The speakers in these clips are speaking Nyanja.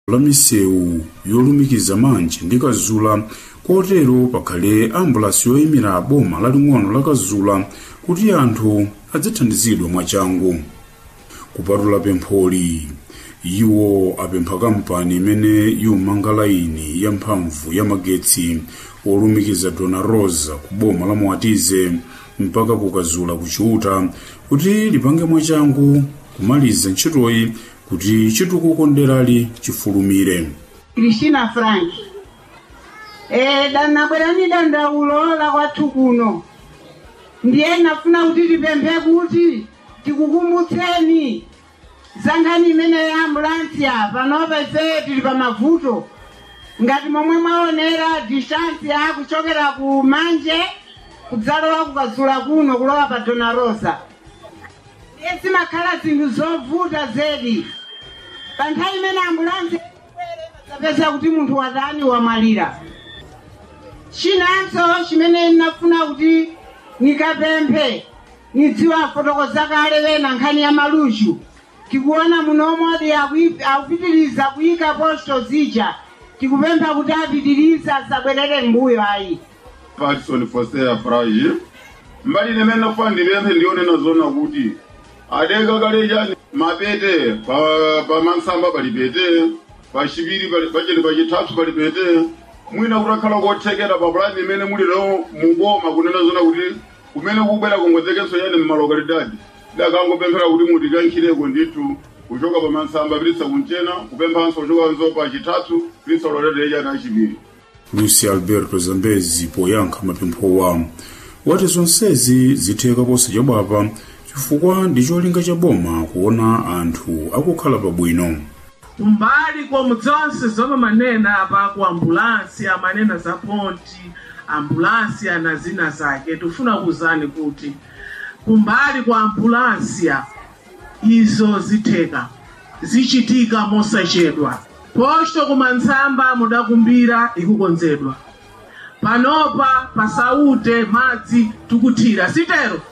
la misewu yolumikiza manje ndi kazula kotero pakhale ambulansi yoyimira boma laling'ono la kazula kuti anthu adzathandizidwe mwachangu kupatula pempholi iwo apempha kampani imene yumanga laini yamphamvu ya magetsi olumikiza dona rosa ku boma la moatize mpaka kukazula kuchiuta kuti lipange mwachangu kumaliza ntchitoyi kuti chitukuko nderali chifulumire Christina Frank. Eh, danabwerani dandaulo la kwathu kuno. Ndiye nafuna kuti tipemphe kuti tikukumbutseni zankhani imene ya ambulansi apa panopa ife tili pa mavuto ngati momwe mwaonera distance ya kuchokera ku manje kudzalowa kukazula kuno kulowa pa dona rosa ndiye zimakhala zinthu zovuta zedi pa nthawi imene ambulansi zapeza kuti munthu watani wamwalira chinanso chimene ndinafuna kuti nikapemphe nidziwa fotokoza kale wena nkhani ya maluchu tikuona munomodi akupitiriza kuyika posto zija tikupempha kuti apitiriza asabwerere mbuyo ayi patson fosea frai mbali limene nafa ndipemphe ndionena zona kuti adeka kale chani mapete pa, pa mansamba pali pete pachipiri pacheni pachitatu pali pete mwina kutakhala kothekera pa pulani imene muli lero muboma kunena zona kuti kumene kubwera kongozekenso yani mmalokalidadi dakangopemphera kuti mutikankhireko ndithu kuchoka pa mansamba pilitsa kunchena kupemphanso kuchokanso pa chitatu pilitsa loletere chani achipiri lucy alberto zambezi poyankha mapemphowa wati zonsezi zitheka posachedwapa chifukwa ndi cholinga cha boma kuona anthu akukhala pabwino kumbali komu zonse zomwe manena apa ku ambulansi amanena za ponti ambulansi ana zina zake tifuna kuwuzani kuti kumbali kwa ambulansiya izo zitheka zichitika mosachedwa posto kumantsamba mudakumbira ikukonzedwa panopa pasaute madzi tikuthira sitero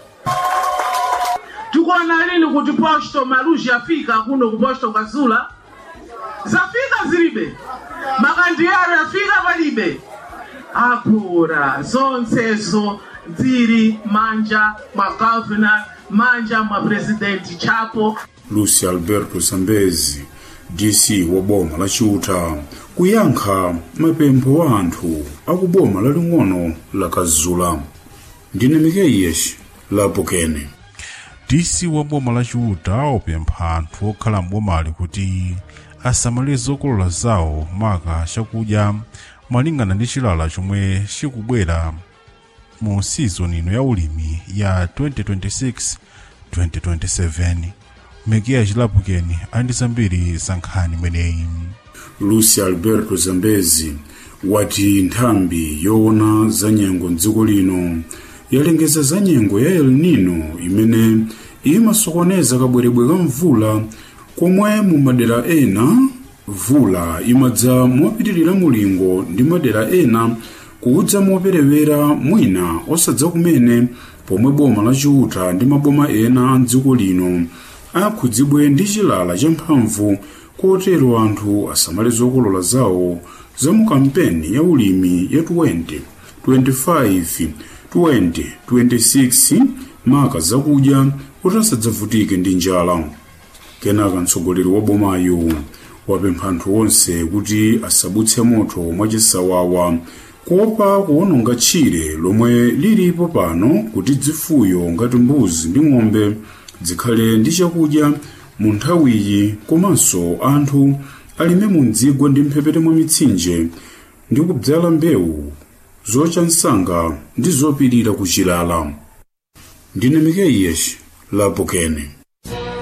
tikuona lini kuti posto maluji afika kuno ku posto kazula zafika zilibe makandiyaro yafika palibe akura zonsezo zili manja mwa governor manja mwa presidenti chapo lucy alberto zambezi dc wa boma la chiuta kuyankha mapempho wa anthu aku boma laling'ono la kazula ndine mikeiyeshi lapokene dc wa boma la chiuta wapempha anthu okhala m'bomali kuti asamalire zokolola zawo maka chakudya malingana ndi chilala chomwe chikubwera mu sizoni ino ya ulimi ya 2026-2027 mekiya chilapukeni andi zambiri za nkhani imeneyi lucy alberto zambezi wati nthambi yoona za nyengo mdziko lino yalengeza za nyengo ya el nino imene imasokoneza kabwerebwe ka mvula komwe mu madera ena mvula imadza mopitirira mulingo ndi madera ena kudza moperewera mwina osadza kumene pomwe boma la chiuta ndi maboma ena a dziko lino akhudzidwe ndi chilala champhamvu kotero anthu asamale zokolola zawo za mu kampeni ya ulimi ya 20 25 20 26 maka zakudya kuti asadzavutike ndi njala kenaka mtsogoleri wa bomayo wapempha anthu onse kuti asabutse moto mwachisawawa kuopa kuwononga tchire lomwe lilipo pano kuti zifuyo ngati mbuzi ndi ng'ombe zikhale ndi chakudya mu nthawiyi komanso anthu alime mu mdzigwa ndi mphepete mwa mitsinje ndi kudzala mbewu zocha msanga ndi zopirira kuchilala ndine mikeiyeshi lapokene